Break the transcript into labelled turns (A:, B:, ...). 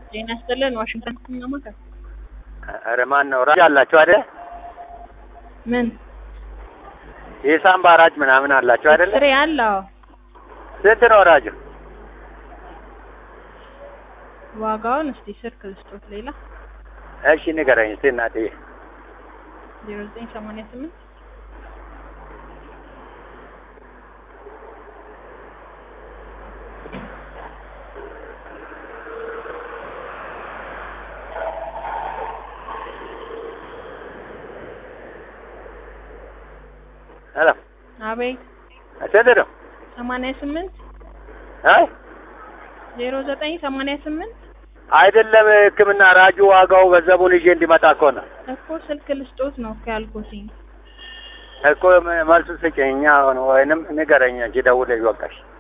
A: ጤና ይስጥልን ዋሽንግተን ከመሞከር
B: ኧረ ማን ነው ራጅ አላችሁ አይደል?
A: ምን
B: የሳምባ ራጅ ምናምን አላችሁ አይደል?
A: ስሬ አለው
B: ስንት ነው ራጁ?
A: ዋጋውን እስቲ ስልክ ልስጦት ሌላ
B: እሺ ንገረኝ እስቲ እናትዬ።
A: ዜሮ ዘጠኝ ሰማንያ ስምንት
B: ሄሎ
A: አቤት
B: ስንት ነው?
A: ሰማንያ ስምንት
B: አይ
A: ዜሮ ዘጠኝ ሰማንያ ስምንት
B: አይደለም ሕክምና ራጁ ዋጋው ገንዘቡን ይዤ እንዲመጣ እኮ ነው
A: እኮ ስልክ ልስጦት ነው እኮ ያልኩትኝ
B: እኮ መልሱ ስጭኝ። እኛ አሁን ወይንም ንገረኝ እንጂ ደውለሽ በቃሽ።